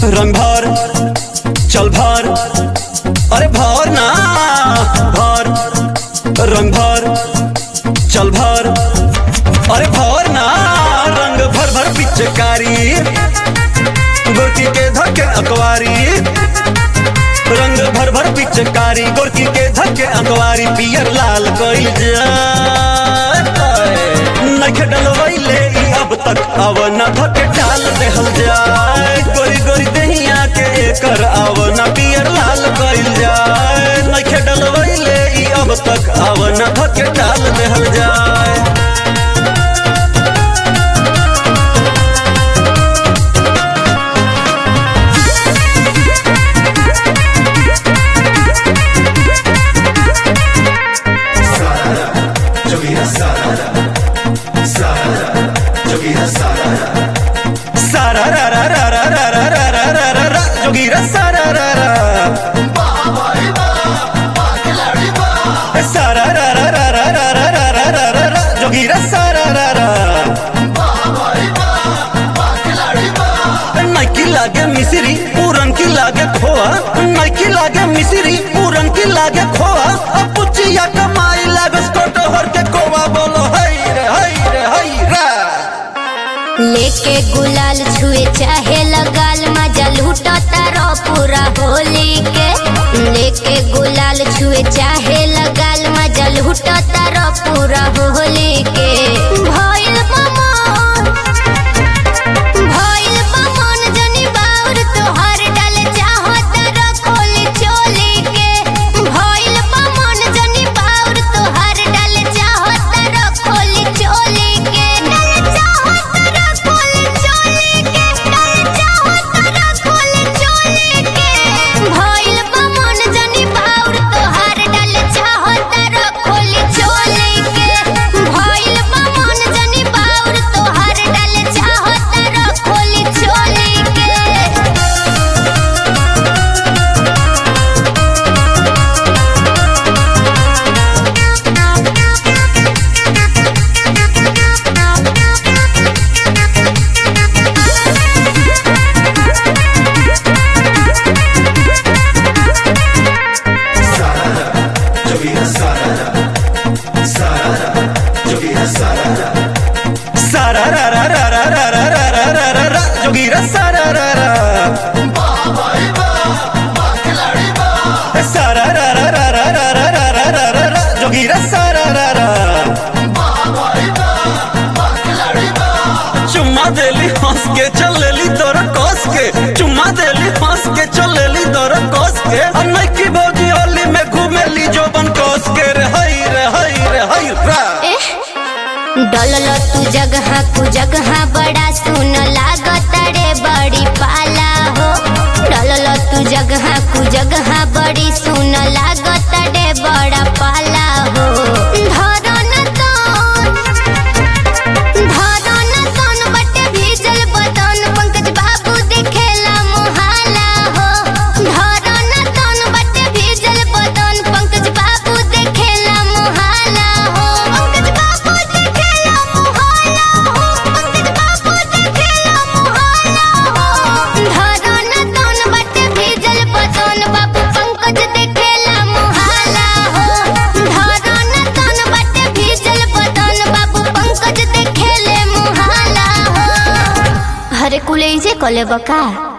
रंग भर चल भर अरे भर ना भर रंग भर चल भर अरे भर ना रंग भर भर पिचकारी गोरकी के धक्के अकवारी रंग भर भर पिचकारी गोरकी के धक्के अकवारी पियर लाल कइल जाए नखे डलवैले ई अब तक अब न धके डाल देहल जाए गोरी गोरी दहिया के एकर अब न पियर लाल कइल जाए नखे डलवैले ई अब तक अब न धके डाल देहल जाए Jogueira sarada, sarada, jogueira sarada, सारा रा रा रा रा रा रा रा रा रा रा रा जोगीरा सारा रा रा सारा रा रा रा रा रा रा रा रा रा रा रा जोगीरा सारा रा रा नाइकी लागे मिसरी पूरन की लागे खोआ नाइकी लागे मिसरी पूरन की लागे खोआ अब पुचिया कमाई लागे स्कोट हर के कोवा बोलो हई रे हई रे हई रे लेके गुलाल छुए चाहे लगाल मजा लूटा तारो पूरा होली के लेके गुलाल छुए चाहे लगाल मजा लूटा तारो पूरा होली के भइल बमन भइल बमन जनी बाउर तोहर डाल चाहो तारो खोली चोली के भइल बमन जनी बाउर तोहर डाल चाहो तारो खोली चोली के डाल चाहो तारो खोली चोली के डाल चाहो तारो खोली चोली के भइल बमन जनी बाउर तोहर डाल चाहो तारो खोली चोली के भइल बमन जनी बाउर तोहर डाल चाहो तारो खोली चोली के sarada, jogueira sarada, sarada, jogueira sarada, सारा रा रा रा रा रा रा रा रा रा रा रा जोगीरा सारा रा रा सारा रा रा रा रा रा रा रा रा रा रा रा जोगीरा सारा रा रा चुम्मा देली हंस के चलेली तोर कस के चुम्मा देली हंस के चलेली तोर कस के और नइकी भौजी होली में घूमेली जोबन कस के रे हई रे हई रे हई रा डलल तू जगह कु जगह बड़ा सुन लागत रे बड़ी पाला हो डलल तू जगह कु जगह बड़ी सुन लागत रे बड़ा पाला हो धरन तन धरन तन बटे भीजल बदन पंकज बाबू दिखेला मोहाला हो धरन तन बटे भीजल बदन पंकज बाबू दिखेला मोहाला हो पंकज बाबू दिखेला मोहाला हो पंकज बाबू दिखेला मोहाला हो धरन तन बटे भीजल बदन बाबू पंकज दिखेला मोहाला हो धरन तन बटे भीजल बदन बाबू पंकज दिखेले मोहाला हो हरे कुले जे कले बका